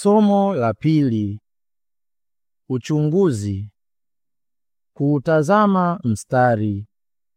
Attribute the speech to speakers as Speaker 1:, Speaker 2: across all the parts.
Speaker 1: Somo la pili: uchunguzi. Kuutazama mstari.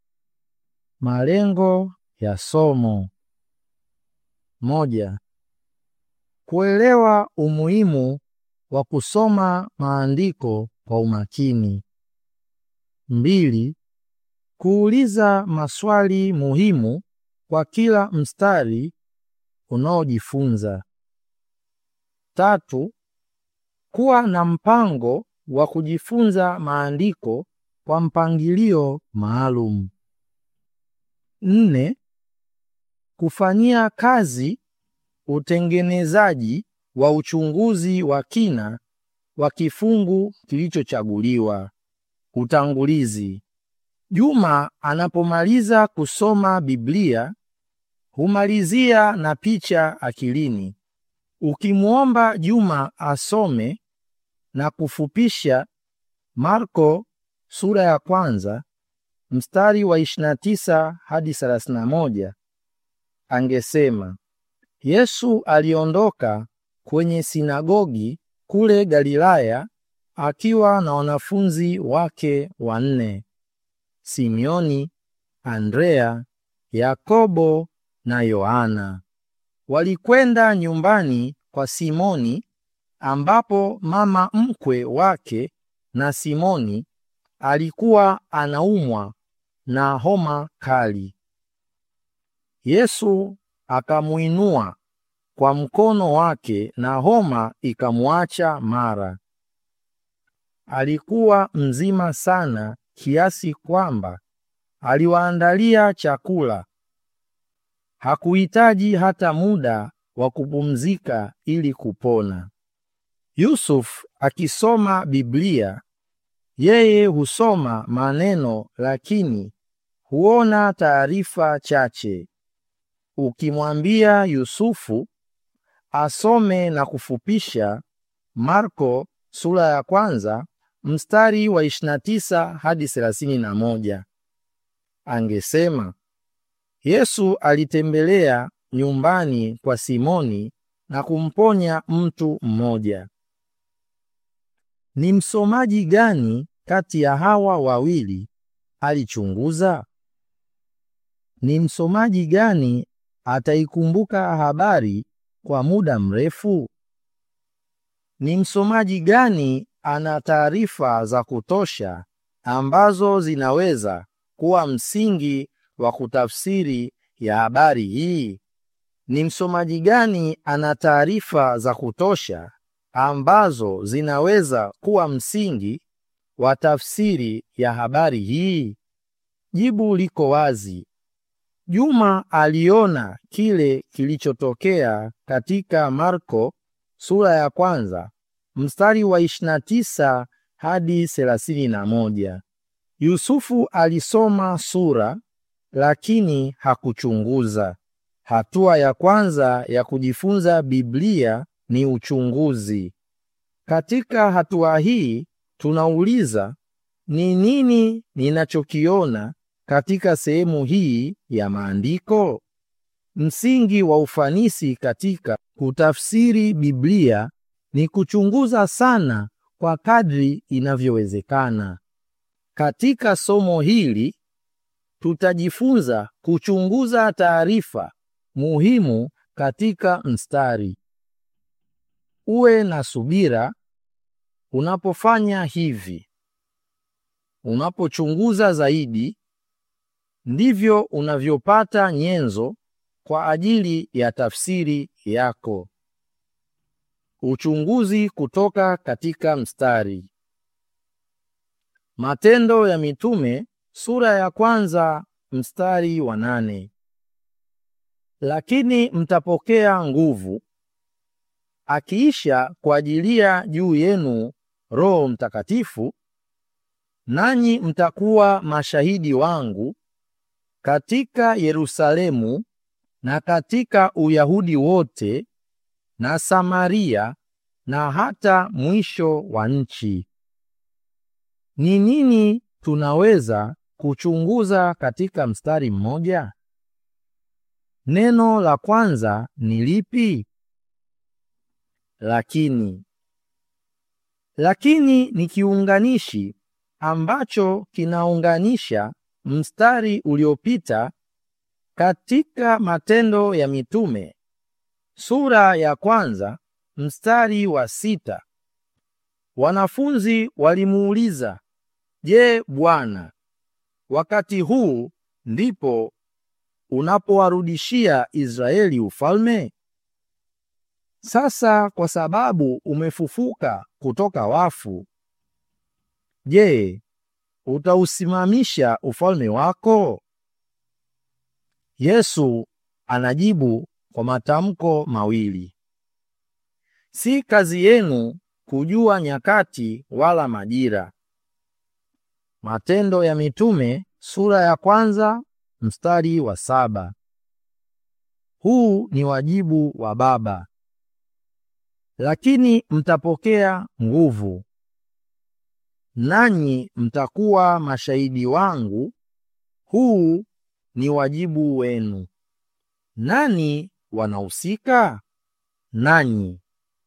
Speaker 1: Malengo ya somo: moja, kuelewa umuhimu wa kusoma maandiko kwa umakini. Mbili, kuuliza maswali muhimu kwa kila mstari unaojifunza. Tatu, kuwa na mpango wa kujifunza maandiko kwa mpangilio maalum. Nne, kufanyia kazi utengenezaji wa uchunguzi wa kina wa kifungu kilichochaguliwa. Utangulizi. Juma anapomaliza kusoma Biblia humalizia na picha akilini. Ukimwomba Juma asome na kufupisha Marko sura ya kwanza mstari wa 29 hadi 31, angesema Yesu aliondoka kwenye sinagogi kule Galilaya akiwa na wanafunzi wake wanne, Simioni, Andrea, Yakobo na Yohana. Walikwenda nyumbani kwa Simoni ambapo mama mkwe wake na Simoni alikuwa anaumwa na homa kali. Yesu akamuinua kwa mkono wake na homa ikamwacha mara. Alikuwa mzima sana kiasi kwamba aliwaandalia chakula. Hakuhitaji hata muda wa kupumzika ili kupona. Yusuf akisoma Biblia, yeye husoma maneno lakini huona taarifa chache. Ukimwambia Yusufu asome na kufupisha Marko sura ya kwanza mstari wa 29 hadi 31, angesema Yesu alitembelea nyumbani kwa Simoni na kumponya mtu mmoja. Ni msomaji gani kati ya hawa wawili alichunguza? Ni msomaji gani ataikumbuka habari kwa muda mrefu? Ni msomaji gani ana taarifa za kutosha ambazo zinaweza kuwa msingi wa kutafsiri ya habari hii? Ni msomaji gani ana taarifa za kutosha ambazo zinaweza kuwa msingi wa tafsiri ya habari hii? Jibu liko wazi. Juma aliona kile kilichotokea katika Marko sura ya kwanza mstari wa 29 hadi 31. Yusufu alisoma sura lakini hakuchunguza. Hatua ya kwanza ya kujifunza Biblia ni uchunguzi. Katika hatua hii tunauliza, ni nini ninachokiona katika sehemu hii ya maandiko? Msingi wa ufanisi katika kutafsiri Biblia ni kuchunguza sana kwa kadri inavyowezekana. Katika somo hili tutajifunza kuchunguza taarifa muhimu katika mstari. Uwe na subira unapofanya hivi. Unapochunguza zaidi, ndivyo unavyopata nyenzo kwa ajili ya tafsiri yako. Uchunguzi kutoka katika mstari. Matendo ya Mitume sura ya kwanza mstari wa nane. Lakini mtapokea nguvu akiisha kuajilia juu yenu Roho Mtakatifu, nanyi mtakuwa mashahidi wangu katika Yerusalemu na katika Uyahudi wote na Samaria na hata mwisho wa nchi. Ni nini tunaweza kuchunguza katika mstari mmoja? Neno la kwanza ni lipi? lakini. Lakini ni kiunganishi ambacho kinaunganisha mstari uliopita katika Matendo ya Mitume sura ya kwanza mstari wa sita. Wanafunzi walimuuliza, Je, Bwana, wakati huu ndipo unapowarudishia Israeli ufalme? Sasa kwa sababu umefufuka kutoka wafu, je, utausimamisha ufalme wako? Yesu anajibu kwa matamko mawili. Si kazi yenu kujua nyakati wala majira. Matendo ya Mitume sura ya kwanza mstari wa saba. Huu ni wajibu wa Baba. Lakini mtapokea nguvu, nanyi mtakuwa mashahidi wangu. Huu ni wajibu wenu. Nani wanahusika? Nanyi.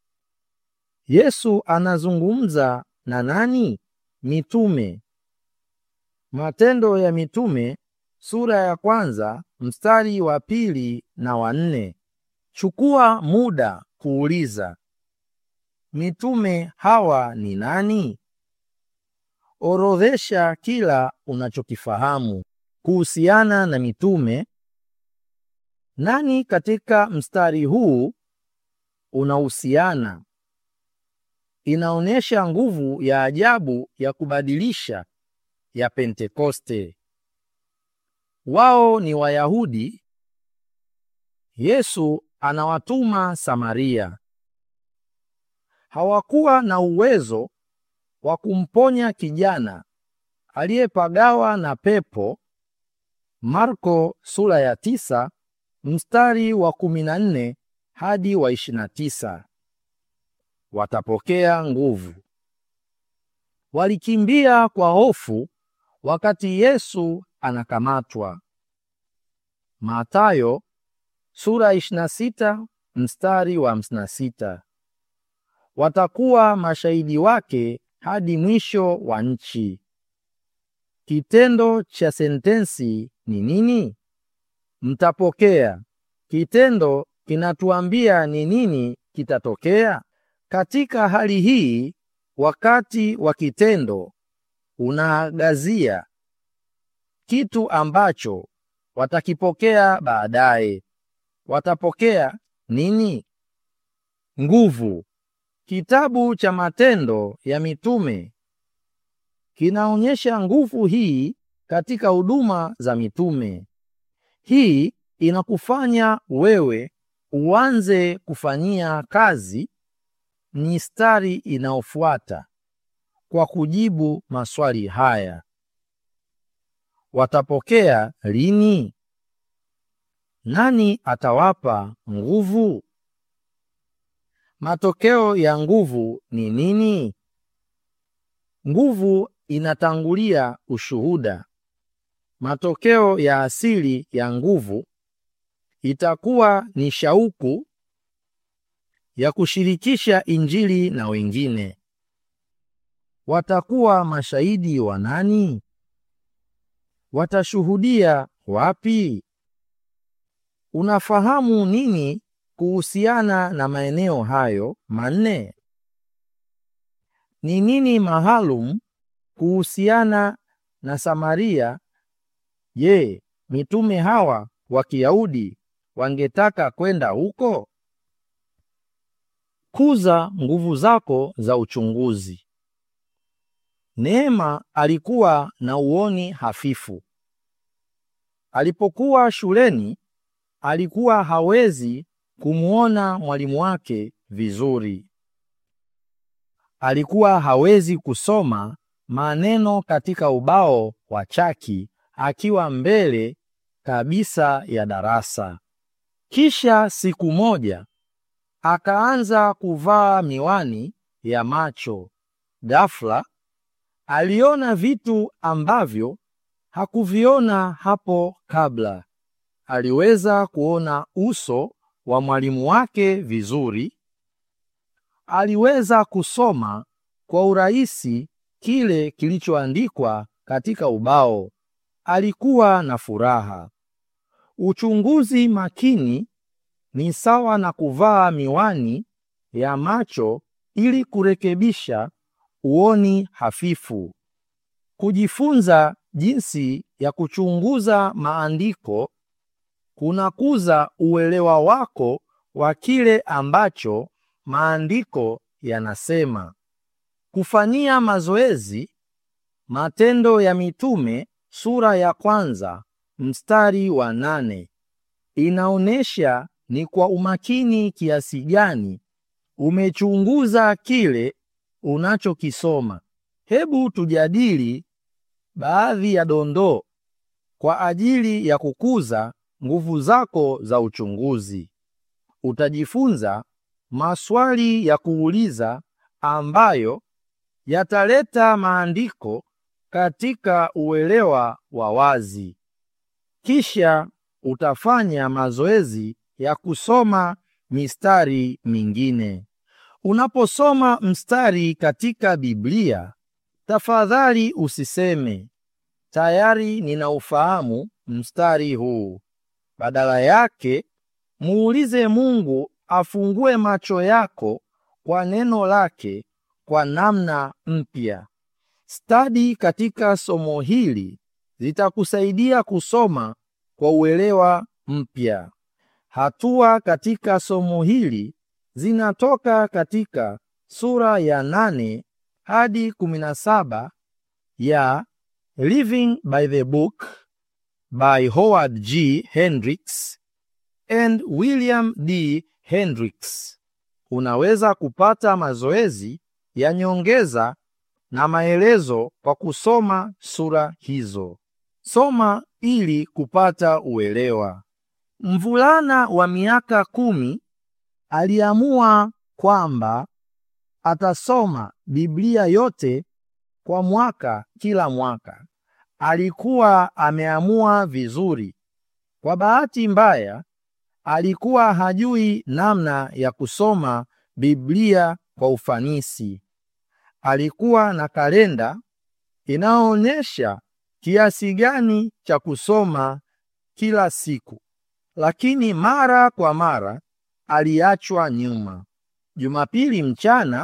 Speaker 1: Yesu anazungumza na nani? Mitume. Matendo ya Mitume sura ya kwanza mstari wa pili na wa nne. Chukua muda kuuliza mitume hawa ni nani? Orodhesha kila unachokifahamu kuhusiana na mitume. Nani katika mstari huu unahusiana? Inaonyesha nguvu ya ajabu ya kubadilisha ya Pentekoste. Wao ni Wayahudi. Yesu anawatuma Samaria. Hawakuwa na uwezo wa kumponya kijana aliyepagawa na pepo. Marko sura ya tisa mstari wa kumi na nne hadi wa ishirini na tisa. Watapokea nguvu. Walikimbia kwa hofu wakati Yesu anakamatwa. Mathayo sura 26 mstari wa 56. Watakuwa mashahidi wake hadi mwisho wa nchi. Kitendo cha sentensi ni nini? Mtapokea. Kitendo kinatuambia ni nini kitatokea. Katika hali hii, wakati wa kitendo unaangazia kitu ambacho watakipokea baadaye. Watapokea nini? Nguvu. Kitabu cha Matendo ya Mitume kinaonyesha nguvu hii katika huduma za mitume. Hii inakufanya wewe uanze kufanyia kazi mistari inayofuata kwa kujibu maswali haya. Watapokea lini? Nani atawapa nguvu? Matokeo ya nguvu ni nini? Nguvu inatangulia ushuhuda. Matokeo ya asili ya nguvu itakuwa ni shauku ya kushirikisha Injili na wengine. Watakuwa mashahidi wa nani? Watashuhudia wapi? Unafahamu nini kuhusiana na maeneo hayo manne? Ni nini maalum kuhusiana na Samaria? Je, mitume hawa wa Kiyahudi wangetaka kwenda huko? Kuza nguvu zako za uchunguzi. Neema alikuwa na uoni hafifu. Alipokuwa shuleni, alikuwa hawezi kumwona mwalimu wake vizuri. Alikuwa hawezi kusoma maneno katika ubao wa chaki akiwa mbele kabisa ya darasa. Kisha siku moja akaanza kuvaa miwani ya macho. Ghafla aliona vitu ambavyo hakuviona hapo kabla. Aliweza kuona uso wa mwalimu wake vizuri. aliweza kusoma kwa urahisi kile kilichoandikwa katika ubao. Alikuwa na furaha. Uchunguzi makini ni sawa na kuvaa miwani ya macho ili kurekebisha uoni hafifu. Kujifunza jinsi ya kuchunguza maandiko kunakuza uelewa wako wa kile ambacho maandiko yanasema. Kufanyia mazoezi Matendo ya Mitume sura ya kwanza mstari wa nane inaonyesha ni kwa umakini kiasi gani umechunguza kile unachokisoma. Hebu tujadili baadhi ya dondoo kwa ajili ya kukuza nguvu zako za uchunguzi. Utajifunza maswali ya kuuliza ambayo yataleta maandiko katika uelewa wa wazi. Kisha utafanya mazoezi ya kusoma mistari mingine. Unaposoma mstari katika Biblia, tafadhali usiseme tayari ninaufahamu mstari huu. Badala yake, muulize Mungu afungue macho yako kwa neno lake kwa namna mpya. Stadi katika somo hili zitakusaidia kusoma kwa uelewa mpya. Hatua katika somo hili zinatoka katika sura ya nane hadi kumi na saba ya Living by the Book by Howard G. Hendricks and William D. Hendricks. Unaweza kupata mazoezi ya nyongeza na maelezo kwa kusoma sura hizo. Soma ili kupata uelewa. Mvulana wa miaka kumi aliamua kwamba atasoma Biblia yote kwa mwaka kila mwaka. Alikuwa ameamua vizuri. Kwa bahati mbaya, alikuwa hajui namna ya kusoma Biblia kwa ufanisi. Alikuwa na kalenda inayoonyesha kiasi gani cha kusoma kila siku, lakini mara kwa mara aliachwa nyuma. Jumapili mchana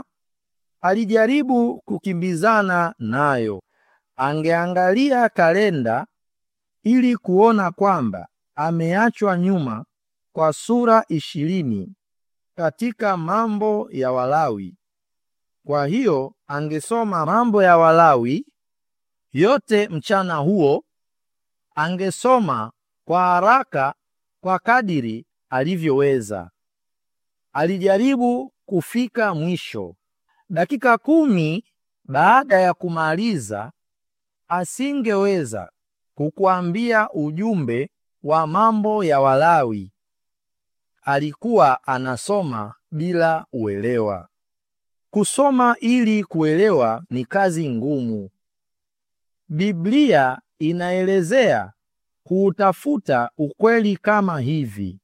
Speaker 1: alijaribu kukimbizana nayo. Angeangalia kalenda ili kuona kwamba ameachwa nyuma kwa sura ishirini katika Mambo ya Walawi. Kwa hiyo angesoma Mambo ya Walawi yote mchana huo. Angesoma kwa haraka kwa kadiri alivyoweza. Alijaribu kufika mwisho. Dakika kumi baada ya kumaliza, asingeweza kukuambia ujumbe wa Mambo ya Walawi. Alikuwa anasoma bila uelewa. Kusoma ili kuelewa ni kazi ngumu. Biblia inaelezea kuutafuta ukweli kama hivi: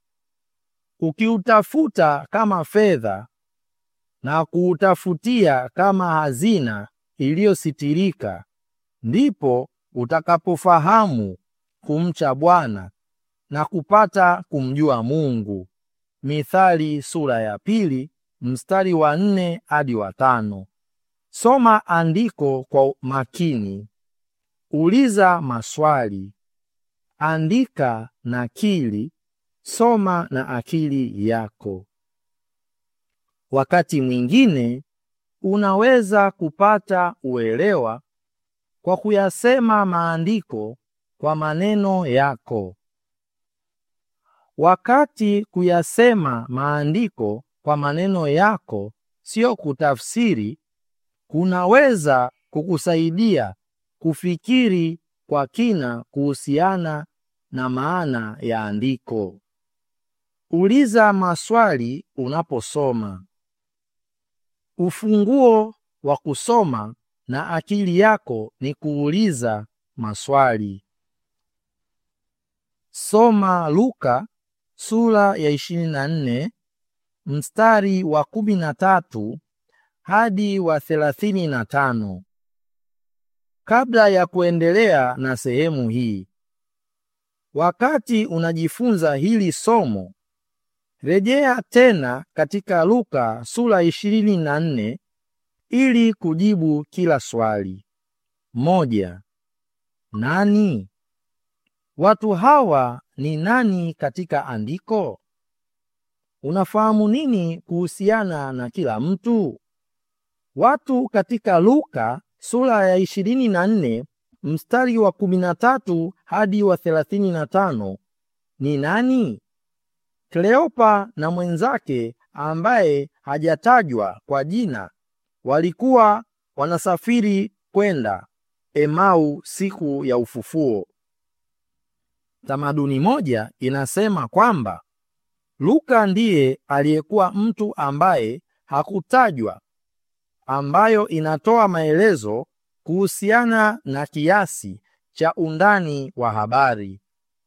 Speaker 1: ukiutafuta kama fedha na kuutafutia kama hazina iliyositirika, ndipo utakapofahamu kumcha Bwana na kupata kumjua Mungu. Mithali sura ya pili mstari wa nne hadi wa tano. Soma andiko kwa makini, uliza maswali, andika nakili, soma na akili yako. Wakati mwingine unaweza kupata uelewa kwa kuyasema maandiko kwa maneno yako. Wakati kuyasema maandiko kwa maneno yako sio kutafsiri, kunaweza kukusaidia kufikiri kwa kina kuhusiana na maana ya andiko. Uliza maswali unaposoma. Ufunguo wa kusoma na akili yako ni kuuliza maswali. Soma Luka sura ya 24 mstari wa kumi na tatu hadi wa thelathini na tano. Kabla ya kuendelea na sehemu hii, wakati unajifunza hili somo, rejea tena katika Luka sura ishirini na nne ili kujibu kila swali. Moja. Nani? Watu hawa ni nani katika andiko? Unafahamu nini kuhusiana na kila mtu? Watu katika Luka sura ya ishirini na nne mstari wa kumi na tatu hadi wa thelathini na tano ni nani? Kleopa na mwenzake ambaye hajatajwa kwa jina walikuwa wanasafiri kwenda Emau siku ya ufufuo. Tamaduni moja inasema kwamba Luka ndiye aliyekuwa mtu ambaye hakutajwa, ambayo inatoa maelezo kuhusiana na kiasi cha undani wa habari.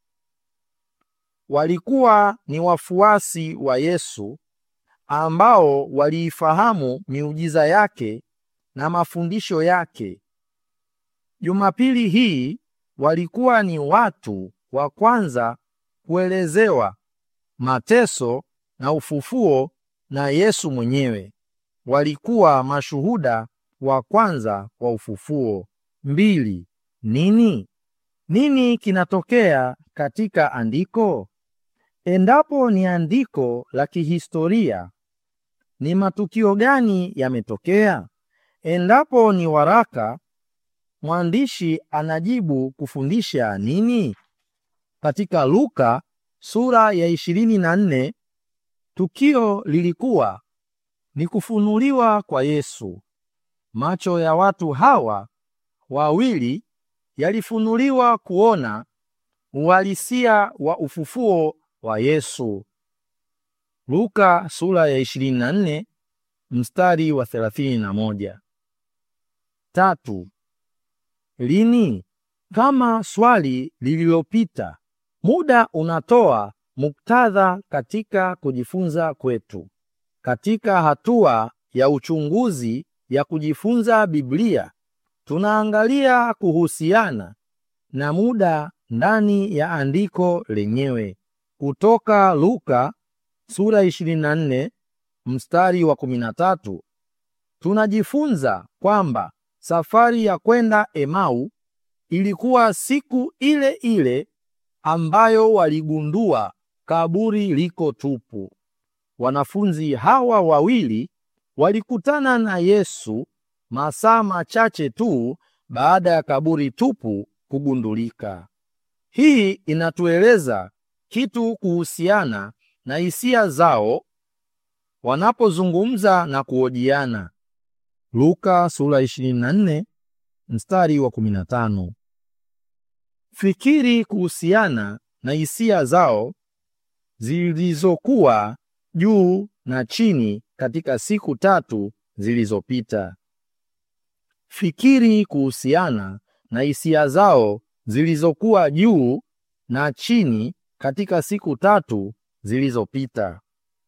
Speaker 1: Walikuwa ni wafuasi wa Yesu ambao waliifahamu miujiza yake na mafundisho yake. Jumapili hii walikuwa ni watu wa kwanza kuelezewa mateso na ufufuo na Yesu mwenyewe. Walikuwa mashuhuda wa kwanza wa ufufuo. Mbili. Nini? Nini kinatokea katika andiko? Endapo ni andiko la kihistoria, ni matukio gani yametokea? Endapo ni waraka, mwandishi anajibu kufundisha nini? Katika Luka sura ya ishirini na nne tukio lilikuwa ni kufunuliwa kwa Yesu. Macho ya watu hawa wawili yalifunuliwa kuona uhalisia wa ufufuo wa Yesu. Luka sura ya 24 mstari wa 31. Tatu. Lini? Kama swali lililopita, muda unatoa muktadha katika kujifunza kwetu. Katika hatua ya uchunguzi ya kujifunza Biblia, tunaangalia kuhusiana na muda ndani ya andiko lenyewe. Kutoka Luka sura 24 mstari wa 13, tunajifunza kwamba safari ya kwenda Emau ilikuwa siku ile ile ambayo waligundua kaburi liko tupu. Wanafunzi hawa wawili walikutana na Yesu masaa machache tu baada ya kaburi tupu kugundulika. Hii inatueleza kitu kuhusiana na hisia zao wanapozungumza na kuhojiana. Luka sura 24 mstari wa 15. Fikiri kuhusiana na hisia zao zilizokuwa juu na chini katika siku tatu zilizopita. Fikiri kuhusiana na hisia zao zilizokuwa juu na chini katika siku tatu zilizopita.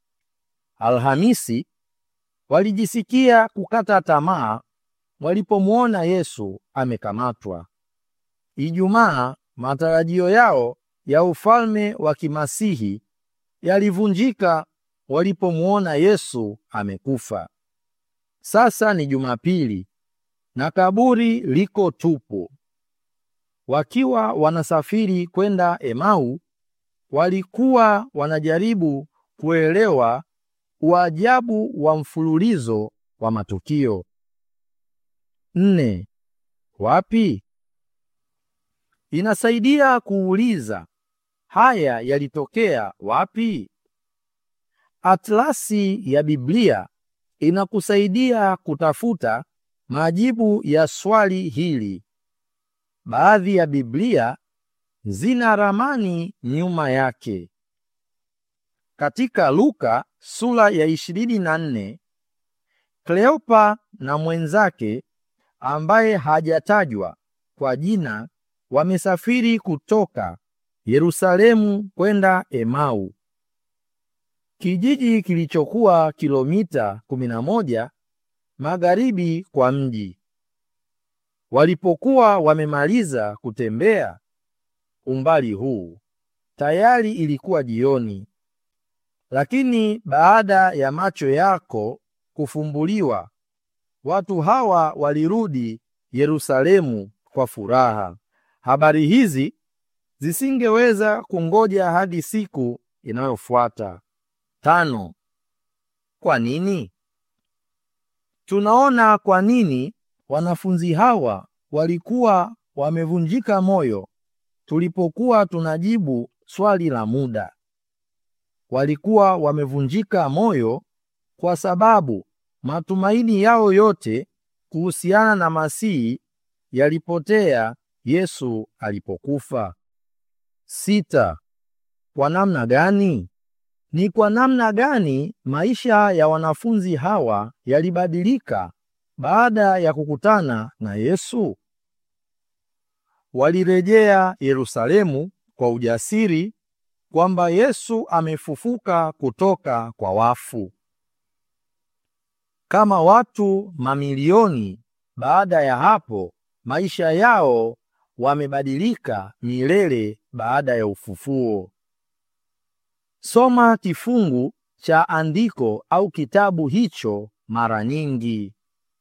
Speaker 1: Alhamisi walijisikia kukata tamaa walipomwona Yesu amekamatwa. Ijumaa matarajio yao ya ufalme wa kimasihi yalivunjika walipomwona Yesu amekufa. Sasa ni Jumapili na kaburi liko tupu. Wakiwa wanasafiri kwenda Emau, walikuwa wanajaribu kuelewa uajabu wa mfululizo wa matukio. Nne. Wapi? Inasaidia kuuliza haya yalitokea wapi? Atlasi ya Biblia inakusaidia kutafuta majibu ya swali hili. Baadhi ya Biblia zina ramani nyuma yake. Katika Luka sura ya 24, Kleopa na mwenzake ambaye hajatajwa kwa jina wamesafiri kutoka Yerusalemu kwenda Emau. kijiji kilichokuwa kilomita 11 magharibi kwa mji. Walipokuwa wamemaliza kutembea umbali huu, tayari ilikuwa jioni. Lakini baada ya macho yako kufumbuliwa, watu hawa walirudi Yerusalemu kwa furaha. Habari hizi zisingeweza kungoja hadi siku inayofuata. Tano. Kwa nini? Tunaona kwa nini wanafunzi hawa walikuwa wamevunjika moyo tulipokuwa tunajibu swali la muda. Walikuwa wamevunjika moyo kwa sababu matumaini yao yote kuhusiana na Masihi yalipotea Yesu alipokufa. Sita. Kwa namna gani? Ni kwa namna gani maisha ya wanafunzi hawa yalibadilika baada ya kukutana na Yesu? Walirejea Yerusalemu kwa ujasiri kwamba Yesu amefufuka kutoka kwa wafu. Kama watu mamilioni baada ya hapo, maisha yao wamebadilika milele baada ya ufufuo. Soma kifungu cha andiko au kitabu hicho mara nyingi.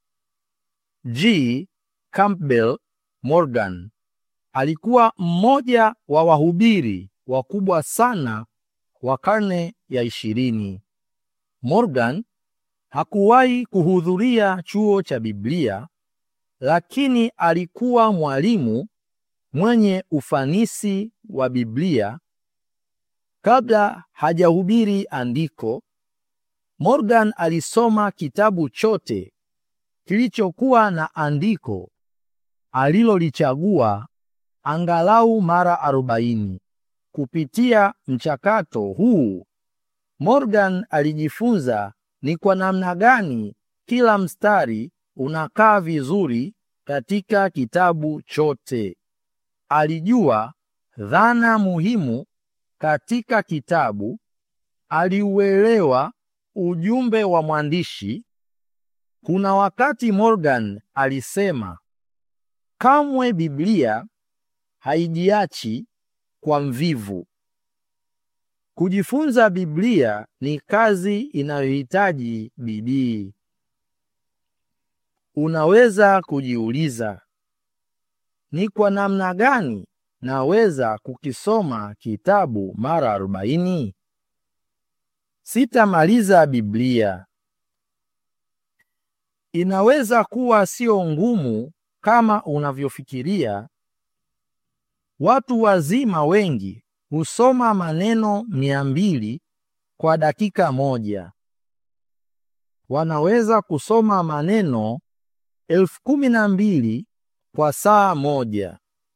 Speaker 1: G. Campbell Morgan alikuwa mmoja wa wahubiri wakubwa sana wa karne ya ishirini. Morgan hakuwahi kuhudhuria chuo cha Biblia, lakini alikuwa mwalimu mwenye ufanisi wa Biblia. Kabla hajahubiri andiko, Morgan alisoma kitabu chote kilichokuwa na andiko alilolichagua angalau mara arobaini. Kupitia mchakato huu, Morgan alijifunza ni kwa namna gani kila mstari unakaa vizuri katika kitabu chote. Alijua dhana muhimu katika kitabu, aliuelewa ujumbe wa mwandishi. Kuna wakati Morgan alisema, kamwe Biblia haijiachi kwa mvivu. Kujifunza Biblia ni kazi inayohitaji bidii. Unaweza kujiuliza, ni kwa namna gani naweza kukisoma kitabu mara arobaini? Sitamaliza Biblia. Inaweza kuwa sio ngumu kama unavyofikiria. Watu wazima wengi husoma maneno mia mbili kwa dakika moja. Wanaweza kusoma maneno elfu kumi na mbili kwa saa moja.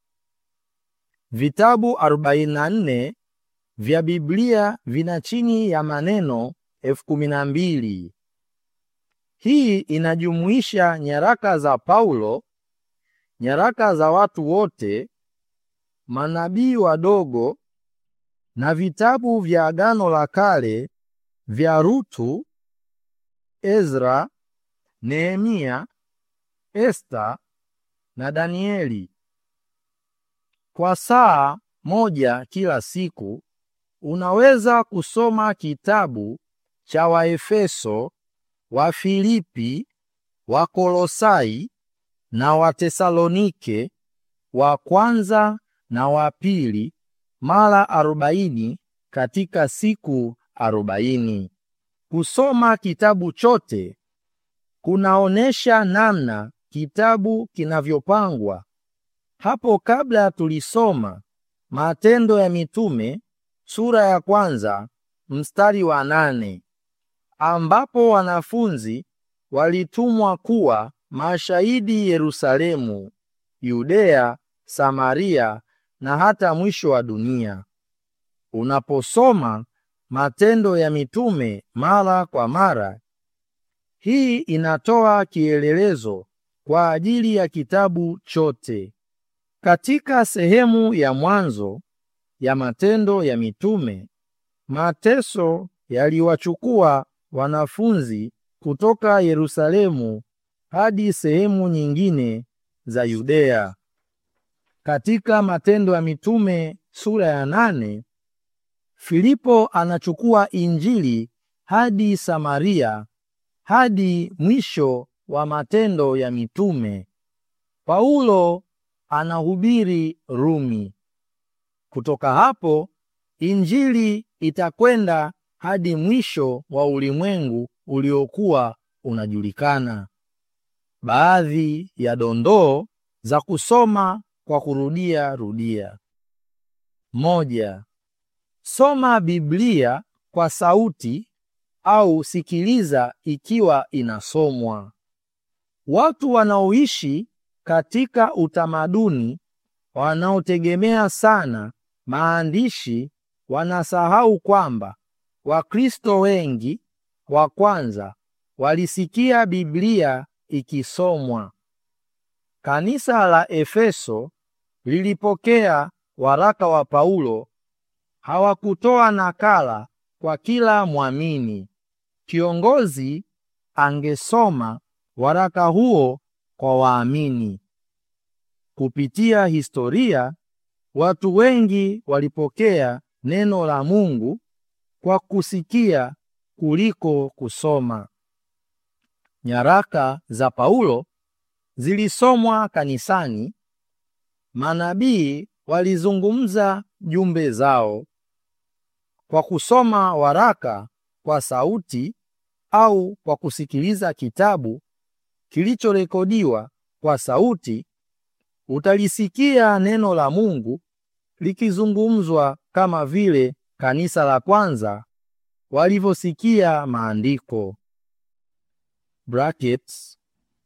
Speaker 1: Vitabu 44 vya Biblia vina chini ya maneno elfu kumi na mbili. Hii inajumuisha nyaraka za Paulo, nyaraka za watu wote, manabii wadogo na vitabu vya Agano la Kale vya Rutu, Ezra, Nehemia, Esta na Danieli. Kwa saa moja kila siku unaweza kusoma kitabu cha Waefeso, Wafilipi, Wakolosai na Watesalonike wa kwanza na wa pili mara arobaini katika siku arobaini. Kusoma kitabu chote kunaonesha namna kitabu kinavyopangwa. Hapo kabla tulisoma Matendo ya Mitume sura ya kwanza mstari wa nane ambapo wanafunzi walitumwa kuwa mashahidi Yerusalemu, Yudea, Samaria na hata mwisho wa dunia. Unaposoma Matendo ya Mitume mara kwa mara, hii inatoa kielelezo kwa ajili ya kitabu chote. Katika sehemu ya mwanzo ya Matendo ya Mitume, mateso yaliwachukua wanafunzi kutoka Yerusalemu hadi sehemu nyingine za Yudea. Katika Matendo ya Mitume sura ya nane, Filipo anachukua Injili hadi Samaria hadi mwisho wa Matendo ya Mitume. Paulo anahubiri Rumi. Kutoka hapo Injili itakwenda hadi mwisho wa ulimwengu uliokuwa unajulikana. Baadhi ya dondoo za kusoma kwa kurudia rudia. Moja, soma Biblia kwa sauti au sikiliza ikiwa inasomwa. Watu wanaoishi katika utamaduni wanaotegemea sana maandishi wanasahau kwamba Wakristo wengi wa kwanza walisikia Biblia ikisomwa. Kanisa la Efeso lilipokea waraka wa Paulo, hawakutoa nakala kwa kila mwamini. Kiongozi angesoma waraka huo kwa waamini. Kupitia historia, watu wengi walipokea neno la Mungu kwa kusikia kuliko kusoma. Nyaraka za Paulo zilisomwa kanisani. Manabii walizungumza jumbe zao. Kwa kusoma waraka kwa sauti au kwa kusikiliza kitabu kilichorekodiwa kwa sauti, utalisikia neno la Mungu likizungumzwa kama vile kanisa la kwanza walivyosikia maandiko. Brackets,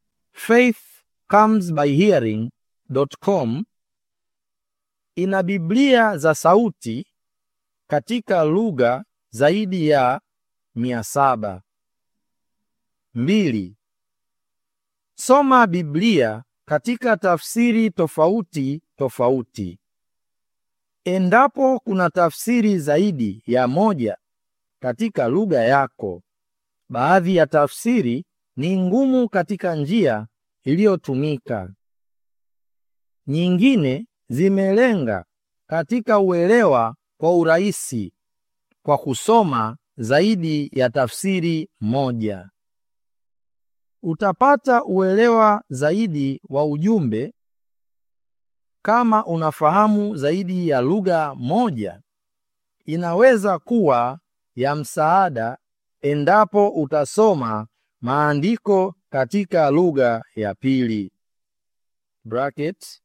Speaker 1: faithcomesbyhearing.com ina Biblia za sauti katika lugha zaidi ya mia saba. Mbili. Soma Biblia katika tafsiri tofauti tofauti. Endapo kuna tafsiri zaidi ya moja katika lugha yako, baadhi ya tafsiri ni ngumu katika njia iliyotumika. Nyingine zimelenga katika uelewa kwa urahisi kwa kusoma zaidi ya tafsiri moja. Utapata uelewa zaidi wa ujumbe kama unafahamu zaidi ya lugha moja. Inaweza kuwa ya msaada endapo utasoma maandiko katika lugha ya pili. Bracket,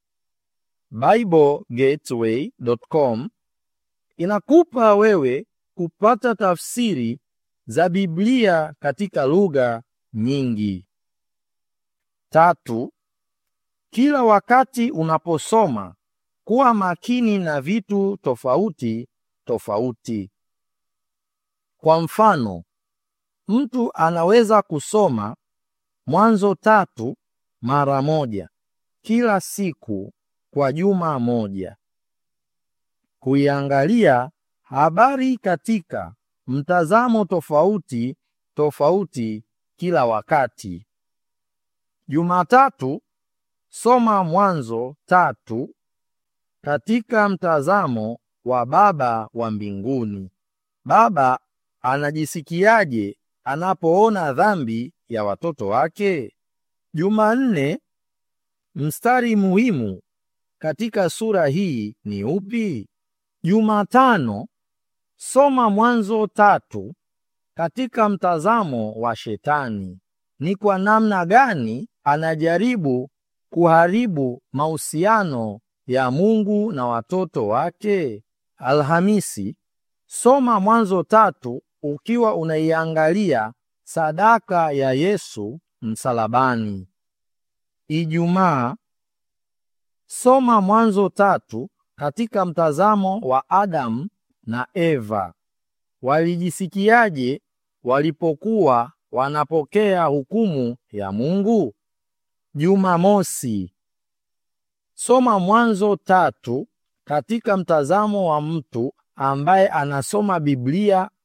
Speaker 1: BibleGateway.com inakupa wewe kupata tafsiri za Biblia katika lugha nyingi. Tatu, kila wakati unaposoma kuwa makini na vitu tofauti tofauti. Kwa mfano, mtu anaweza kusoma Mwanzo tatu mara moja kila siku kwa juma moja. Kuiangalia habari katika mtazamo tofauti tofauti kila wakati. Jumatatu, soma Mwanzo tatu katika mtazamo wa Baba wa mbinguni. Baba anajisikiaje anapoona dhambi ya watoto wake? Jumanne, mstari muhimu katika sura hii ni upi? Jumatano, soma Mwanzo tatu katika mtazamo wa Shetani. Ni kwa namna gani anajaribu kuharibu mahusiano ya Mungu na watoto wake? Alhamisi, soma Mwanzo tatu ukiwa unaiangalia sadaka ya Yesu msalabani. Ijumaa, soma Mwanzo tatu katika mtazamo wa Adamu na Eva. Walijisikiaje walipokuwa wanapokea hukumu ya Mungu? Jumamosi, soma Mwanzo tatu katika mtazamo wa mtu ambaye anasoma Biblia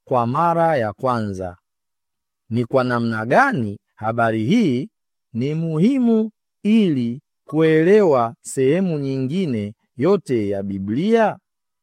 Speaker 1: kwa mara ya kwanza. Ni kwa namna gani habari hii ni muhimu ili kuelewa sehemu nyingine yote ya Biblia?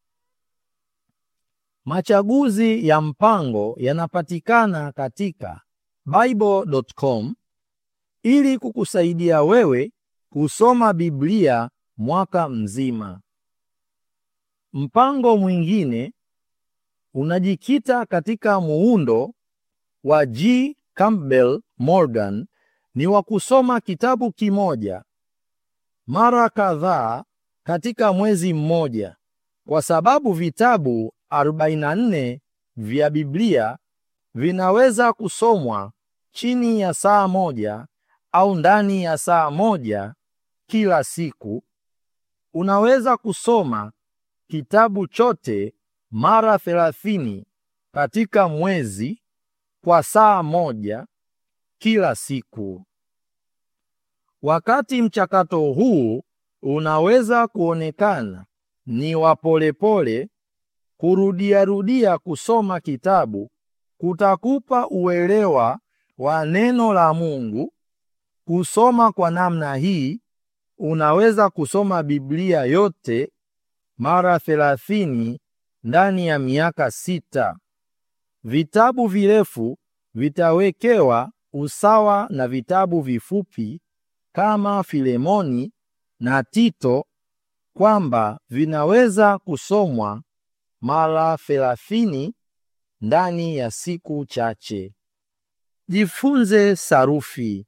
Speaker 1: Machaguzi ya mpango yanapatikana katika bible.com ili kukusaidia wewe kusoma Biblia mwaka mzima. Mpango mwingine unajikita katika muundo wa G. Campbell Morgan ni wa kusoma kitabu kimoja mara kadhaa katika mwezi mmoja, kwa sababu vitabu 44 vya Biblia vinaweza kusomwa chini ya saa moja au ndani ya saa moja kila siku. Unaweza kusoma kitabu chote mara 30 katika mwezi kwa saa moja kila siku. Wakati mchakato huu unaweza kuonekana ni wa polepole, kurudiarudia kusoma kitabu kutakupa uelewa wa neno la Mungu. Kusoma kwa namna hii, unaweza kusoma Biblia yote mara 30 ndani ya miaka sita. Vitabu virefu vitawekewa usawa na vitabu vifupi kama Filemoni na Tito kwamba vinaweza kusomwa mara 30 ndani ya siku chache. Jifunze sarufi.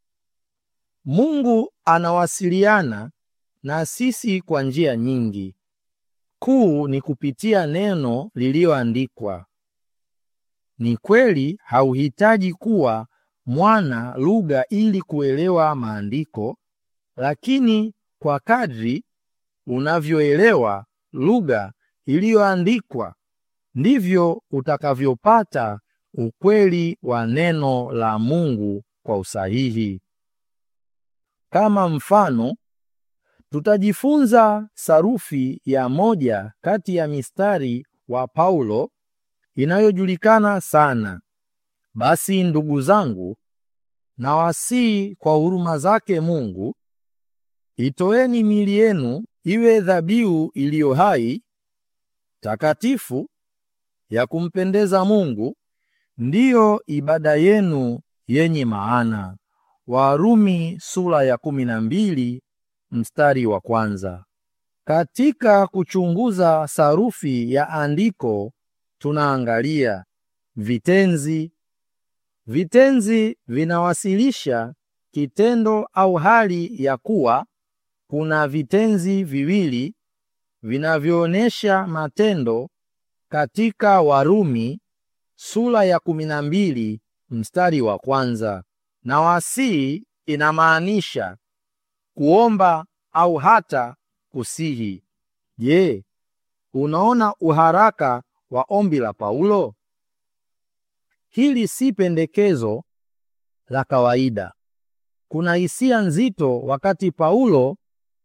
Speaker 1: Mungu anawasiliana na sisi kwa njia nyingi. Kuu ni kupitia neno lililoandikwa. Ni kweli hauhitaji kuwa mwana lugha ili kuelewa maandiko, lakini kwa kadri unavyoelewa lugha iliyoandikwa ndivyo utakavyopata ukweli wa neno la Mungu kwa usahihi. Kama mfano, tutajifunza sarufi ya moja kati ya mistari wa Paulo inayojulikana sana. Basi ndugu zangu, nawasihi kwa huruma zake Mungu, itoeni miili yenu iwe dhabihu iliyo hai, takatifu, ya kumpendeza Mungu, ndiyo ibada yenu yenye maana. Warumi sura ya kumi na mbili mstari wa kwanza. Katika kuchunguza sarufi ya andiko tunaangalia vitenzi. Vitenzi vinawasilisha kitendo au hali ya kuwa. Kuna vitenzi viwili vinavyoonyesha matendo katika Warumi sura ya kumi na mbili mstari wa kwanza. Na wasii inamaanisha kuomba au hata kusihi. Je, unaona uharaka wa ombi la Paulo? Hili si pendekezo la kawaida. Kuna hisia nzito wakati Paulo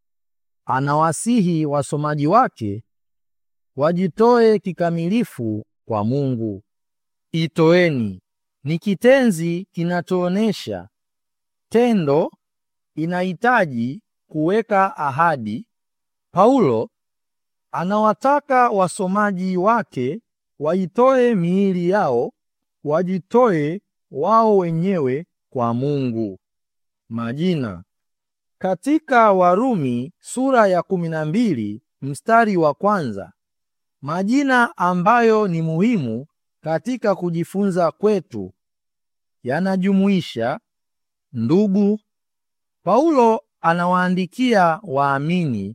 Speaker 1: anawasihi wasomaji wake wajitoe kikamilifu kwa Mungu. Itoeni ni kitenzi kinachoonesha tendo, inahitaji kuweka ahadi. Paulo anawataka wasomaji wake waitoe miili yao, wajitoe wao wenyewe kwa Mungu. Majina katika Warumi sura ya kumi na mbili mstari wa kwanza, majina ambayo ni muhimu katika kujifunza kwetu yanajumuisha ndugu. Paulo anawaandikia waamini,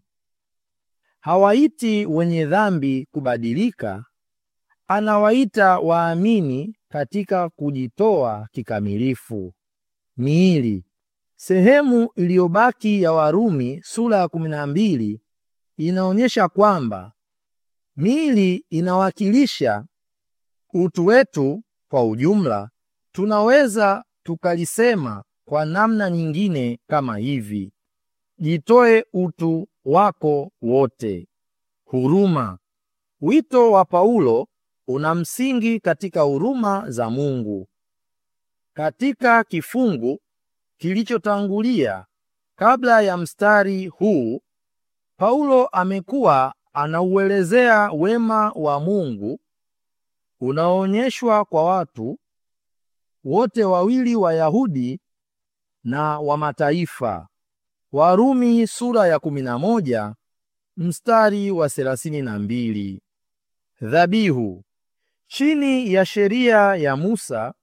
Speaker 1: hawaiti wenye dhambi kubadilika, anawaita waamini katika kujitoa kikamilifu. Miili. Sehemu iliyobaki ya Warumi sura ya kumi na mbili inaonyesha kwamba miili inawakilisha utu wetu kwa ujumla. Tunaweza tukalisema kwa namna nyingine kama hivi: jitoe utu wako wote. Huruma. Wito wa Paulo una msingi katika huruma za Mungu. Katika kifungu kilichotangulia kabla ya mstari huu, Paulo amekuwa anauelezea wema wa Mungu unaoonyeshwa kwa watu wote wawili, Wayahudi na wa mataifa. Warumi sura ya 11 mstari wa 32. Dhabihu. Chini ya sheria ya Musa,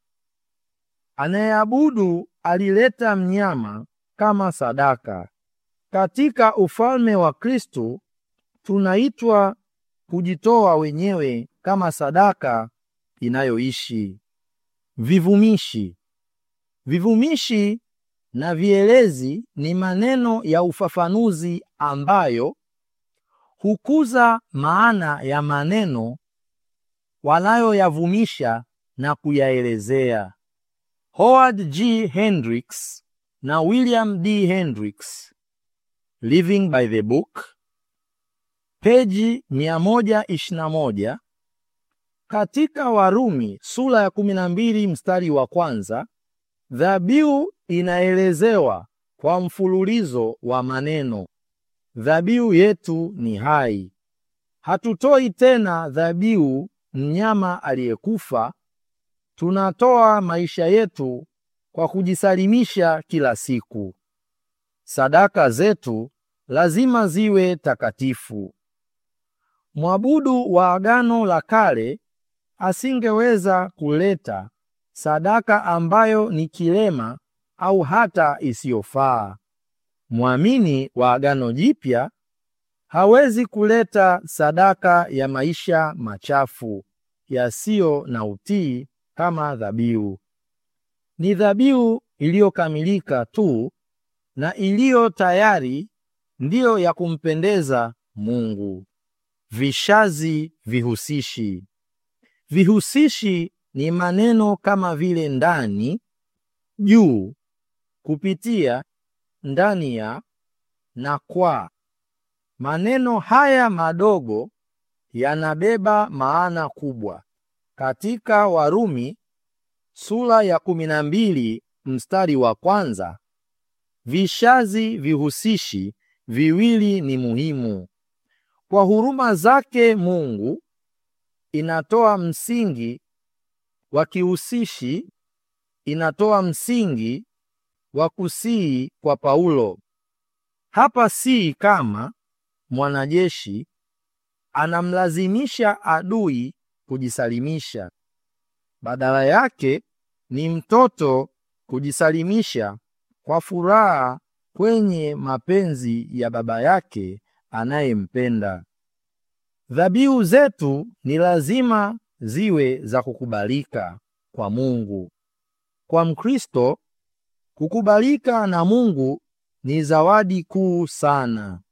Speaker 1: anayeabudu alileta mnyama kama sadaka. Katika ufalme wa Kristo tunaitwa kujitoa wenyewe kama sadaka inayoishi. Vivumishi. Vivumishi na vielezi ni maneno ya ufafanuzi ambayo hukuza maana ya maneno wanayoyavumisha na kuyaelezea. Howard G. Hendricks na William D. Hendricks, Living by the Book, peji 121. Katika Warumi sura ya 12 mstari wa kwanza, dhabihu inaelezewa kwa mfululizo wa maneno. Dhabihu yetu ni hai. Hatutoi tena dhabihu mnyama aliyekufa, tunatoa maisha yetu kwa kujisalimisha kila siku. Sadaka zetu lazima ziwe takatifu. Mwabudu wa Agano la Kale asingeweza kuleta sadaka ambayo ni kilema au hata isiyofaa. Mwamini wa Agano Jipya hawezi kuleta sadaka ya maisha machafu yasiyo na utii kama dhabihu. Ni dhabihu iliyokamilika tu na iliyo tayari ndiyo ya kumpendeza Mungu. Vishazi vihusishi. Vihusishi ni maneno kama vile ndani, juu, kupitia, ndani ya na kwa. Maneno haya madogo yanabeba maana kubwa. Katika Warumi sura ya kumi na mbili mstari wa kwanza, vishazi vihusishi viwili ni muhimu. Kwa huruma zake Mungu inatoa msingi wa kihusishi, inatoa msingi wa kusii kwa Paulo. Hapa si kama mwanajeshi anamlazimisha adui kujisalimisha. Badala yake ni mtoto kujisalimisha kwa furaha kwenye mapenzi ya baba yake anayempenda. Dhabihu zetu ni lazima ziwe za kukubalika kwa Mungu. Kwa Mkristo, kukubalika na Mungu ni zawadi kuu sana.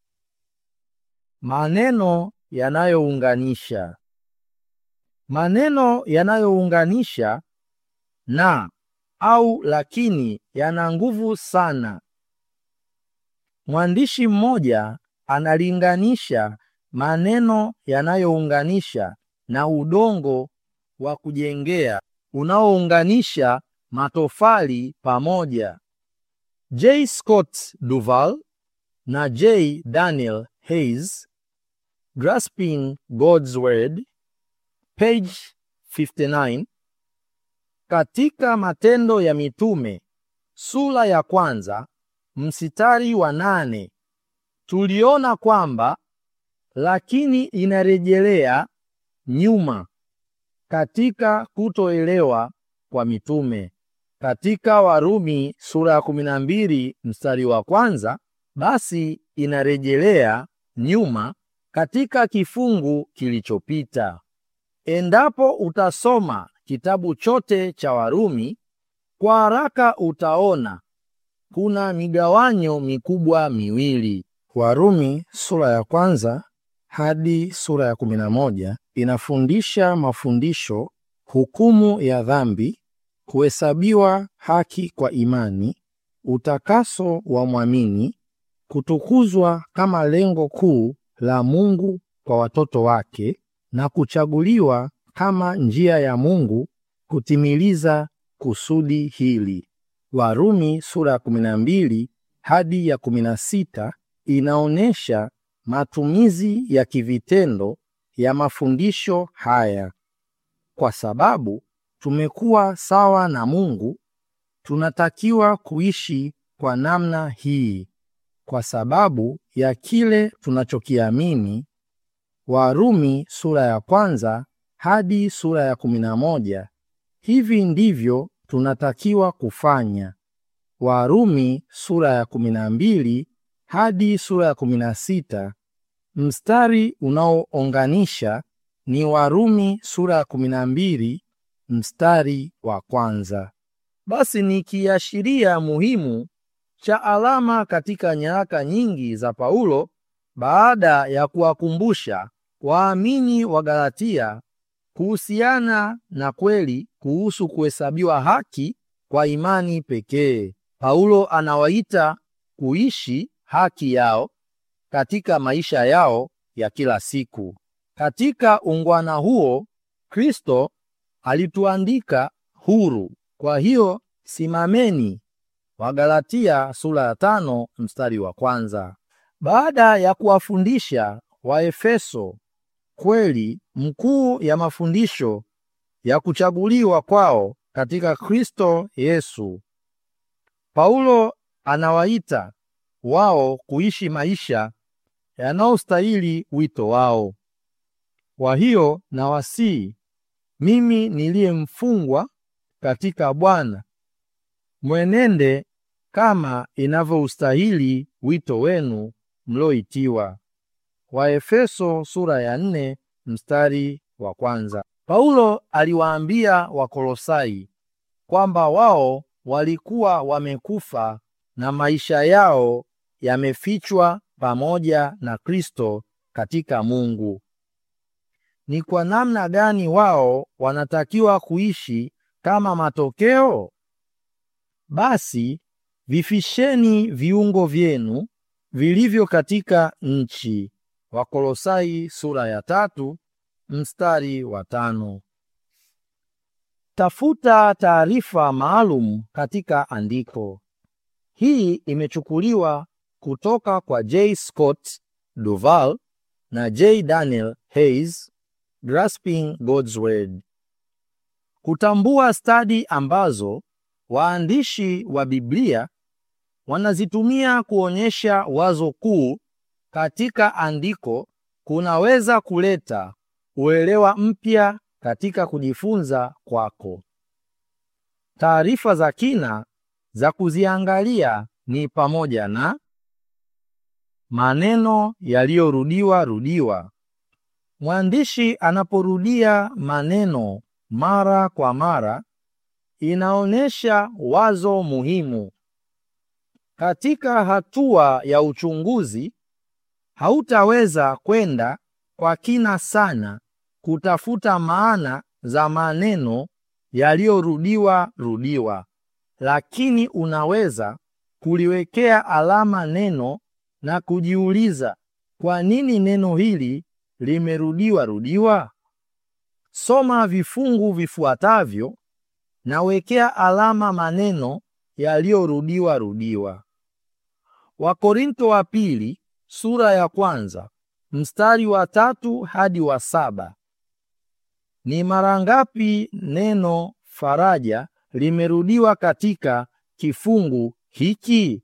Speaker 1: Maneno yanayounganisha. Maneno yanayounganisha na au lakini yana nguvu sana. Mwandishi mmoja analinganisha maneno yanayounganisha na udongo wa kujengea unaounganisha matofali pamoja. J. Scott Duval na J. Daniel Hayes, Grasping God's Word, page 59. Katika Matendo ya Mitume sura ya kwanza msitari wa nane tuliona kwamba lakini inarejelea nyuma katika kutoelewa kwa mitume. Katika Warumi sura ya 12 mstari wa kwanza basi inarejelea nyuma katika kifungu kilichopita. Endapo utasoma kitabu chote cha Warumi kwa haraka utaona kuna migawanyo mikubwa miwili. Warumi sura ya kwanza hadi sura ya kumi na moja inafundisha mafundisho, hukumu ya dhambi, kuhesabiwa haki kwa imani, utakaso wa mwamini, kutukuzwa kama lengo kuu la Mungu kwa watoto wake na kuchaguliwa kama njia ya Mungu kutimiliza kusudi hili. Warumi sura ya 12 hadi ya 16 inaonyesha matumizi ya kivitendo ya mafundisho haya. Kwa sababu tumekuwa sawa na Mungu, tunatakiwa kuishi kwa namna hii kwa sababu ya kile tunachokiamini. Warumi sura ya kwanza hadi sura ya 11. Hivi ndivyo tunatakiwa kufanya. Warumi sura ya 12 hadi sura ya 16. Mstari unaounganisha ni Warumi sura ya 12 mstari wa kwanza. Basi ni kiashiria muhimu cha alama katika nyaraka nyingi za Paulo baada ya kuwakumbusha waamini wa Galatia kuhusiana na kweli kuhusu kuhesabiwa haki kwa imani pekee. Paulo anawaita kuishi haki yao katika maisha yao ya kila siku. Katika ungwana huo, Kristo alituandika huru. Kwa hiyo simameni. Wagalatia sura ya tano mstari wa kwanza. Baada ya kuwafundisha Waefeso kweli mkuu ya mafundisho ya kuchaguliwa kwao katika Kristo Yesu, Paulo anawaita wao kuishi maisha yanayostahili wito wao. Kwa hiyo nawasihi mimi niliye mfungwa katika Bwana, mwenende kama inavyoustahili wito wenu mlioitiwa. Waefeso sura ya nne mstari wa kwanza. Paulo aliwaambia Wakolosai kwamba wao walikuwa wamekufa na maisha yao yamefichwa pamoja na Kristo katika Mungu. Ni kwa namna gani wao wanatakiwa kuishi kama matokeo? Basi vifisheni viungo vyenu vilivyo katika nchi. Wakolosai sura ya tatu mstari wa tano. Tafuta taarifa maalum katika andiko. Hii imechukuliwa kutoka kwa J. Scott Duval na J. Daniel Hayes, Grasping God's Word. Kutambua stadi ambazo waandishi wa Biblia wanazitumia kuonyesha wazo kuu katika andiko kunaweza kuleta uelewa mpya katika kujifunza kwako. Taarifa za kina za kuziangalia ni pamoja na maneno yaliyorudiwa rudiwa. Mwandishi anaporudia maneno mara kwa mara, inaonyesha wazo muhimu. Katika hatua ya uchunguzi, hautaweza kwenda kwa kina sana kutafuta maana za maneno yaliyorudiwa rudiwa, lakini unaweza kuliwekea alama neno na kujiuliza kwa nini neno hili limerudiwa rudiwa. Soma vifungu vifuatavyo na wekea alama maneno yaliyorudiwa rudiwa. Wakorinto wa pili sura ya kwanza mstari wa tatu hadi wa saba. Ni mara ngapi neno faraja limerudiwa katika kifungu hiki?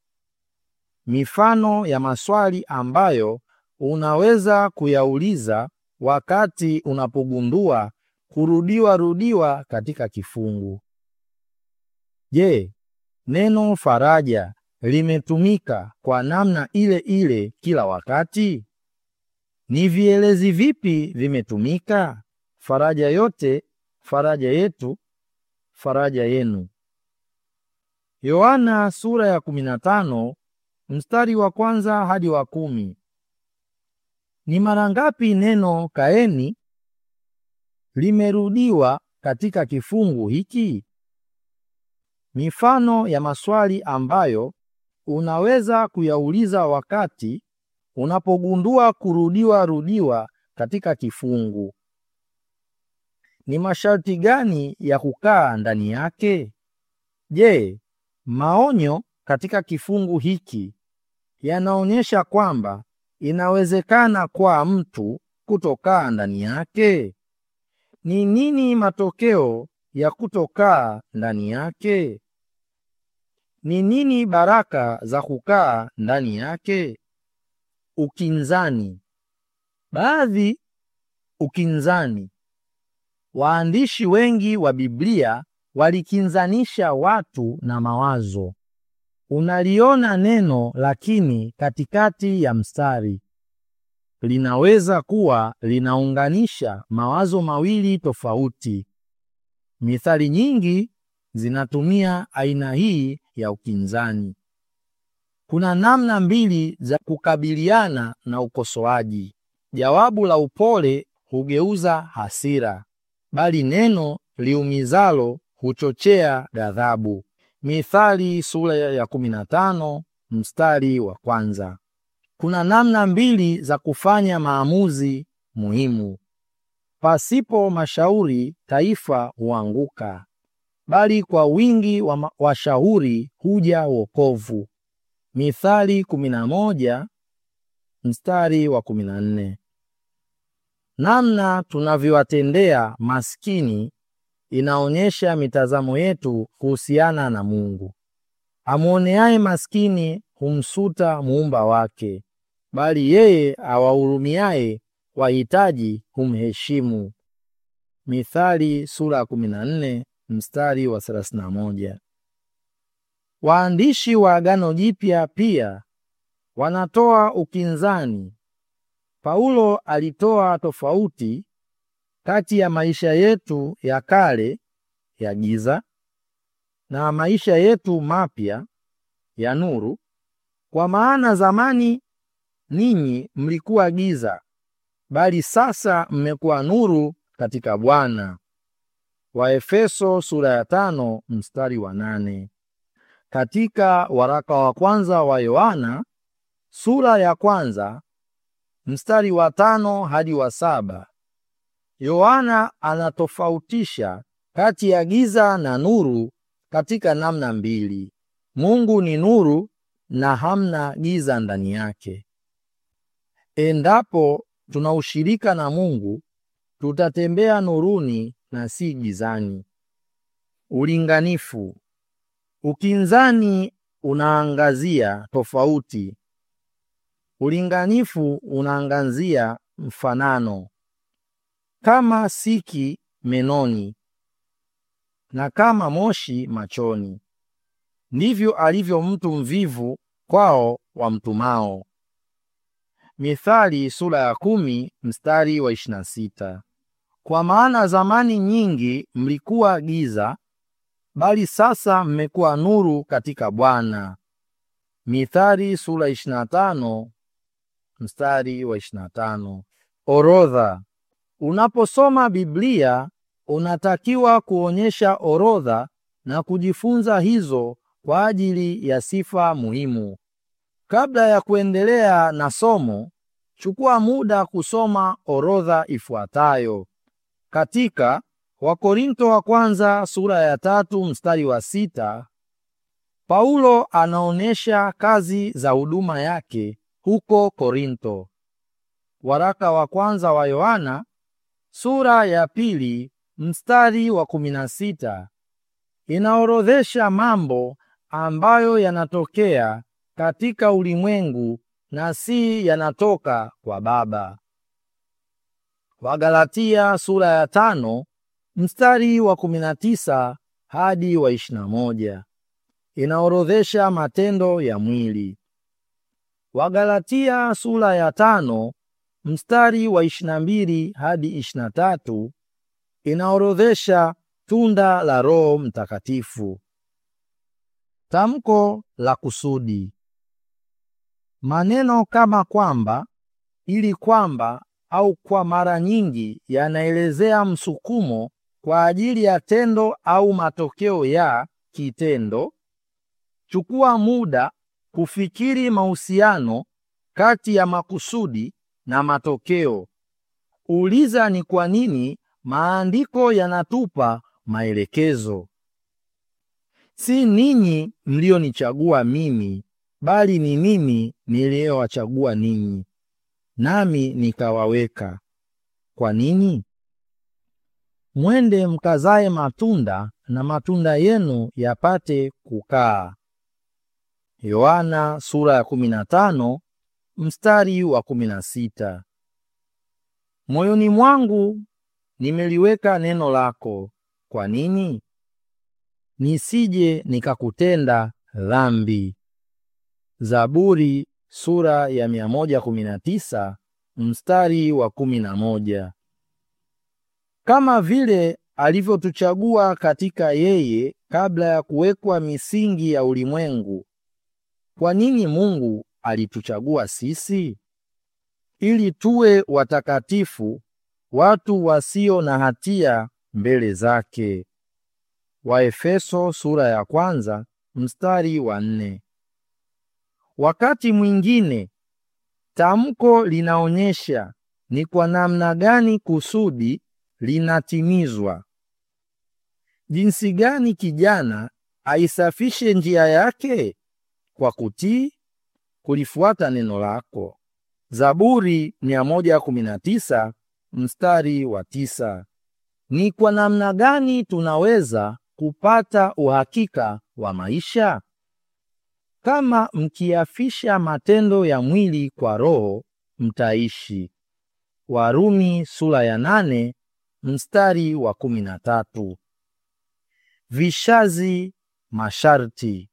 Speaker 1: Mifano ya maswali ambayo unaweza kuyauliza wakati unapogundua kurudiwa rudiwa katika kifungu. Je, neno faraja limetumika kwa namna ile ile kila wakati? Ni vielezi vipi vimetumika? Faraja yote, faraja yetu, faraja yenu. Yohana sura ya 15 mstari wa kwanza hadi wa kumi. Ni mara ngapi neno kaeni limerudiwa katika kifungu hiki? Mifano ya maswali ambayo unaweza kuyauliza wakati unapogundua kurudiwa rudiwa katika kifungu. ni masharti gani ya kukaa ndani yake? Je, maonyo katika kifungu hiki yanaonyesha kwamba inawezekana kwa mtu kutokaa ndani yake? Ni nini matokeo ya kutokaa ndani yake? Ni nini baraka za kukaa ndani yake? Ukinzani. Baadhi ukinzani. Waandishi wengi wa Biblia walikinzanisha watu na mawazo. Unaliona neno lakini katikati ya mstari. Linaweza kuwa linaunganisha mawazo mawili tofauti. Mithali nyingi zinatumia aina hii ya ukinzani. Kuna namna mbili za kukabiliana na ukosoaji. Jawabu la upole hugeuza hasira, bali neno liumizalo huchochea ghadhabu. Mithali sura ya 15 mstari wa kwanza. Kuna namna mbili za kufanya maamuzi muhimu. Pasipo mashauri taifa huanguka, bali kwa wingi wa washauri huja wokovu. Mithali 11 mstari wa 14. Namna tunavyowatendea maskini inaonyesha mitazamo yetu kuhusiana na Mungu. Amwoneaye maskini humsuta muumba wake, bali yeye awahurumiaye wahitaji humheshimu. Mithali sura ya 14 mstari wa 31. Waandishi wa Agano Jipya pia wanatoa ukinzani. Paulo alitoa tofauti kati ya maisha yetu ya kale ya giza na maisha yetu mapya ya nuru. Kwa maana zamani ninyi mlikuwa giza, bali sasa mmekuwa nuru katika Bwana. Waefeso sura ya tano mstari wa nane. Katika waraka wa kwanza wa Yohana sura ya kwanza mstari wa tano hadi wa saba Yohana anatofautisha kati ya giza na nuru katika namna mbili. Mungu ni nuru na hamna giza ndani yake. Endapo tuna ushirika na Mungu, tutatembea nuruni na si gizani. Ulinganifu. Ukinzani unaangazia tofauti. Ulinganifu unaangazia mfanano. Kama siki menoni na kama moshi machoni, ndivyo alivyo mtu mvivu kwao wamtumao. Mithali sura ya kumi mstari wa ishirini na sita. Kwa maana zamani nyingi mlikuwa giza, bali sasa mmekuwa nuru katika Bwana. Mithali sura ishirini na tano mstari wa ishirini na tano. Orodha. Unaposoma Biblia unatakiwa kuonyesha orodha na kujifunza hizo kwa ajili ya sifa muhimu. Kabla ya kuendelea na somo, chukua muda kusoma orodha ifuatayo. Katika Wakorinto wa kwanza sura ya tatu mstari wa sita, Paulo anaonyesha kazi za huduma yake huko Korinto. Waraka wa kwanza wa Yohana sura ya pili mstari wa kumi na sita inaorodhesha mambo ambayo yanatokea katika ulimwengu na si yanatoka kwa Baba. Wagalatia sura ya tano mstari wa kumi na tisa hadi wa ishirini na moja inaorodhesha matendo ya mwili. Wagalatia sura ya tano mstari wa ishirini na mbili hadi ishirini na tatu inaorodhesha tunda la Roho Mtakatifu. Tamko la kusudi. Maneno kama kwamba, ili kwamba au kwa mara nyingi yanaelezea msukumo kwa ajili ya tendo au matokeo ya kitendo. Chukua muda kufikiri mahusiano kati ya makusudi na matokeo. Uliza ni kwa nini maandiko yanatupa maelekezo. Si ninyi mlionichagua mimi, bali ni mimi niliyowachagua ninyi, nami nikawaweka. Kwa nini? Mwende mkazae matunda, na matunda yenu yapate kukaa. Yohana sura ya 15 mstari wa 16. Moyoni mwangu nimeliweka neno lako. Kwa nini? Nisije nikakutenda dhambi. Zaburi sura ya 119 mstari wa 11. Kama vile alivyotuchagua katika yeye kabla ya kuwekwa misingi ya ulimwengu. Kwa nini Mungu alituchagua sisi? Ili tuwe watakatifu, watu wasio na hatia mbele zake. Waefeso sura ya kwanza mstari wa nne. Wakati mwingine tamko linaonyesha ni kwa namna gani kusudi linatimizwa. Jinsi gani kijana aisafishe njia yake? Kwa kutii, kulifuata neno lako. Zaburi 119 mstari wa tisa. Ni kwa namna gani tunaweza kupata uhakika wa maisha? Kama mkiafisha matendo ya mwili kwa roho, mtaishi. Warumi sura ya nane mstari wa kumi na tatu. Vishazi masharti.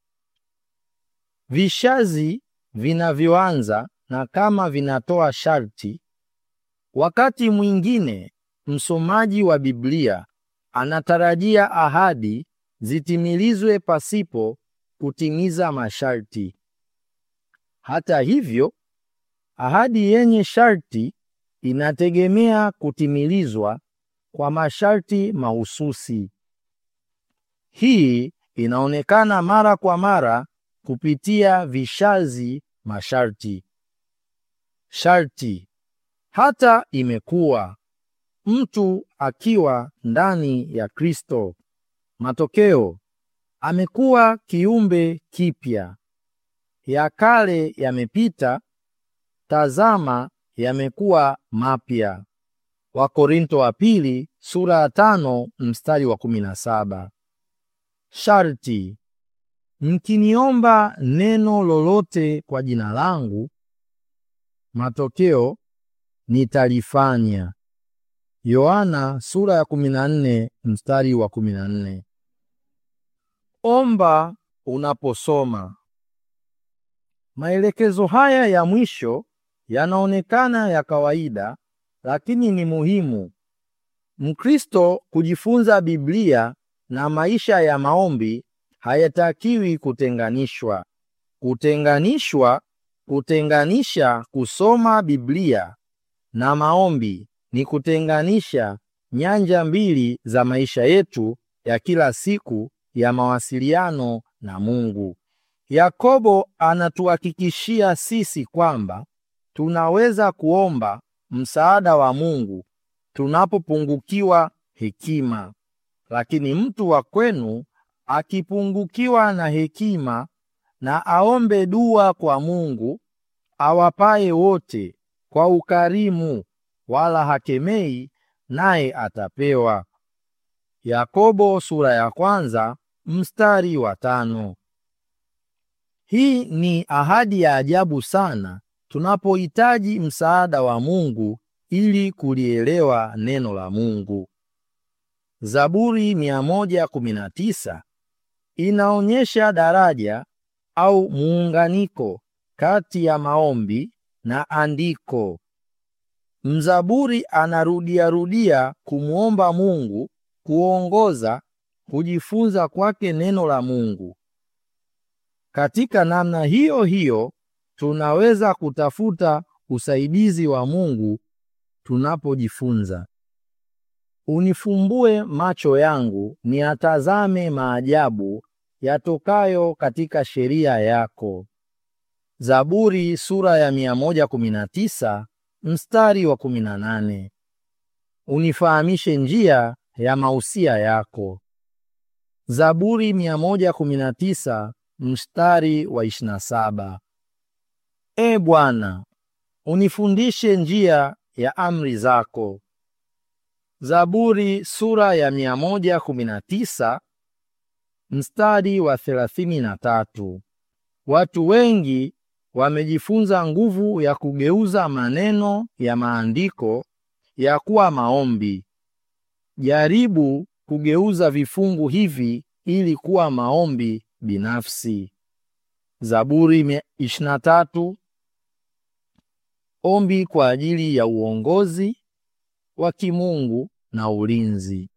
Speaker 1: Vishazi vinavyoanza na kama vinatoa sharti. Wakati mwingine msomaji wa Biblia anatarajia ahadi zitimilizwe pasipo kutimiza masharti. Hata hivyo, ahadi yenye sharti inategemea kutimilizwa kwa masharti mahususi. Hii inaonekana mara kwa mara kupitia vishazi masharti. Sharti hata imekuwa mtu akiwa ndani ya Kristo, matokeo amekuwa kiumbe kipya, ya kale yamepita, tazama yamekuwa mapya. Wakorinto wa pili sura ya tano mstari wa kumi na saba. Sharti: mkiniomba neno lolote kwa jina langu, matokeo nitalifanya. Yohana sura ya 14 mstari wa 14. Omba unaposoma. Maelekezo haya ya mwisho yanaonekana ya kawaida, lakini ni muhimu. Mkristo kujifunza Biblia na maisha ya maombi hayatakiwi kutenganishwa. Kutenganishwa, kutenganisha kusoma Biblia na maombi ni kutenganisha nyanja mbili za maisha yetu ya kila siku ya mawasiliano na Mungu. Yakobo anatuhakikishia sisi kwamba tunaweza kuomba msaada wa Mungu tunapopungukiwa hekima. Lakini mtu wa kwenu akipungukiwa na hekima, na aombe dua kwa Mungu awapaye wote kwa ukarimu, wala hakemei, naye atapewa. Yakobo sura ya kwanza mstari wa tano. Hii ni ahadi ya ajabu sana tunapohitaji msaada wa Mungu ili kulielewa neno la Mungu. Zaburi 119 inaonyesha daraja au muunganiko kati ya maombi na andiko. Mzaburi anarudiarudia kumwomba Mungu kuongoza kujifunza kwake neno la Mungu. Katika namna hiyo hiyo tunaweza kutafuta usaidizi wa Mungu tunapojifunza. Unifumbue macho yangu niyatazame maajabu yatokayo katika sheria yako. Zaburi sura ya 119 mstari wa 18. unifahamishe njia ya mausia yako. Zaburi 119 mstari wa 27. E Bwana, unifundishe njia ya amri zako. Zaburi sura ya 119 mstari wa 33. Watu wengi wamejifunza nguvu ya kugeuza maneno ya maandiko ya kuwa maombi. Jaribu kugeuza vifungu hivi ili kuwa maombi binafsi. Zaburi 23, ombi kwa ajili ya uongozi wa kimungu na ulinzi.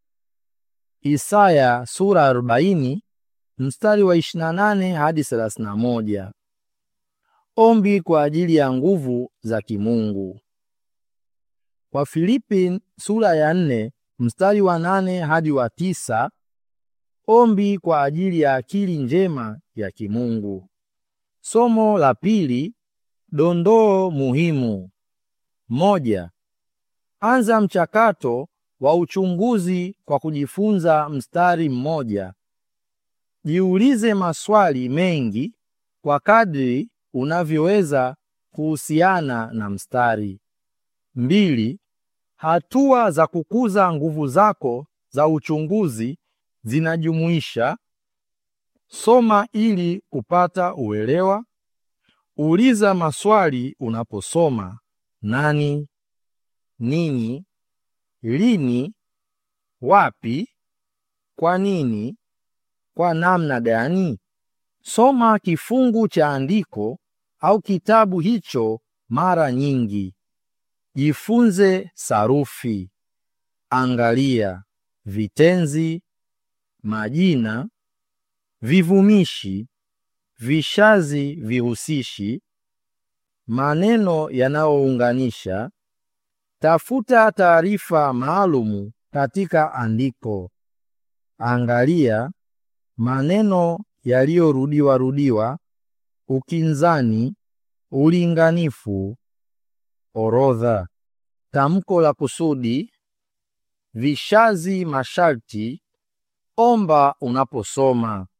Speaker 1: Isaya sura 40 mstari wa 28 hadi 31, ombi kwa ajili ya nguvu za kimungu. Wafilipi sura ya 4 mstari wa 8 hadi wa tisa, ombi kwa ajili ya akili njema ya kimungu. Somo la pili, dondoo muhimu. Moja, anza mchakato wa uchunguzi kwa kujifunza mstari mmoja. Jiulize maswali mengi kwa kadri unavyoweza kuhusiana na mstari. Mbili, hatua za kukuza nguvu zako za uchunguzi zinajumuisha: soma ili kupata uelewa, uliza maswali unaposoma: nani, nini, lini, wapi, kwa nini, kwa namna gani. Soma kifungu cha andiko au kitabu hicho mara nyingi. Jifunze sarufi. Angalia vitenzi, majina, vivumishi, vishazi vihusishi, maneno yanayounganisha. Tafuta taarifa maalumu katika andiko. Angalia maneno yaliyorudiwa rudiwa, ukinzani, ulinganifu, orodha, tamko la kusudi, vishazi masharti. Omba unaposoma.